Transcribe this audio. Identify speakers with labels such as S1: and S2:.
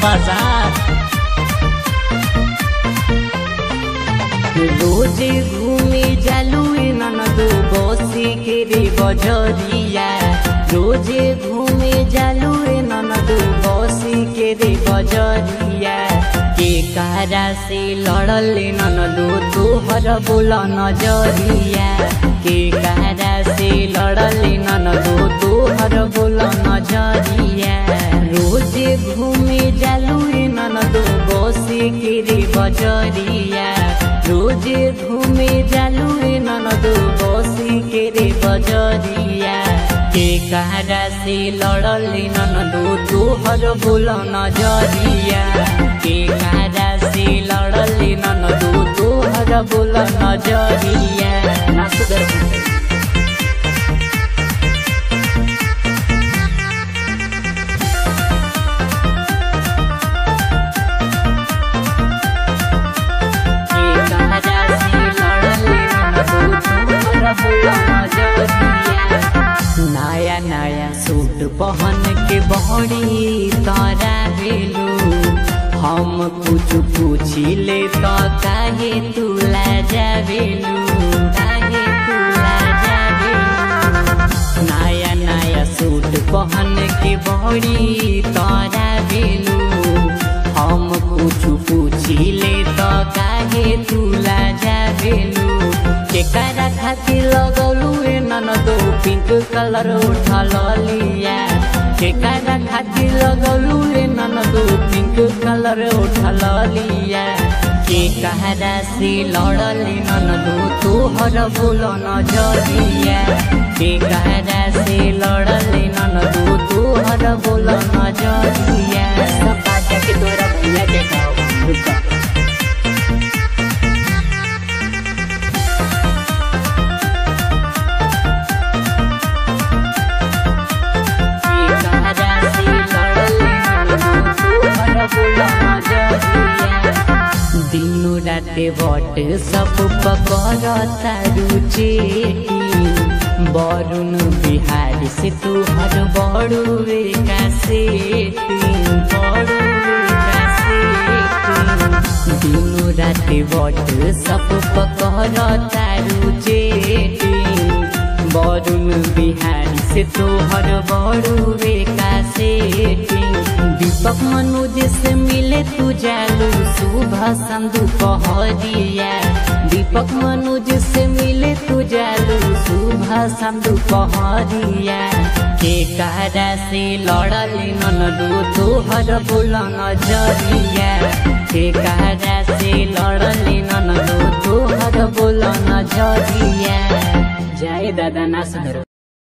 S1: बसा रोजे घूमे जालू ननदो बसी के रे बजरिया रोजे घूमे जालू ननदो बसी के रे बजरिया के कारा से लड़ल ननदो तोहर बोल नजरिया के कारा से लड़ल ननदो तोहर बोल नजरिया रोजे घूमे जालू ननदो बसी के रे बजरिया रोजे घूमे जालू ननदो बसी के रे बजरिया के कारा से लड़ल ननदो तोहर बोल नजरिया के कारा से लड़ल ननदो तोहर बोल नजरिया नाच दे नया नया सूट पहन के बहरी तारा भेलू हम कुछ पूछिले तो काहे तू लाजा भेलू काहे तू लाजा भेलू नया नया सूट पहन के बहरी तारा भेलू हम कुछ पूछिले तो काहे तू लाजा भेलू केकरा खातिर लगलू ए ननदो पिंक कलर उठल लिया केकरा खातिर लगलू ए ननदो पिंक कलर उठल लिया के कहरा से लड़ल ननदो तोहर बोल नजरिया के कहरा से लड़ल ननदो तोहर बोल नजरिया सब बाजा के तोरा भैया के गाओ रुका दिनु राते बट सब पकड़ता रुचेटी बरुण बिहारी से तुहर बड़ुए कासेटी बड़ुए कासेटी दिनु राते बट सब पकड़ता रुचेटी बरुण बिहारी से तोहर बड़ुए कासेटी दीपक मनोज से मिले तू जालू सुबह संदू पहरिया दीपक मनोज से मिले तू जालू सुबह संदू पहरिया के कारा से लड़ल ननदू तोहर बोल नजरिया के कारा से लड़ल ननदू तोहर बोल नजरिया जय दादा ना सुधरो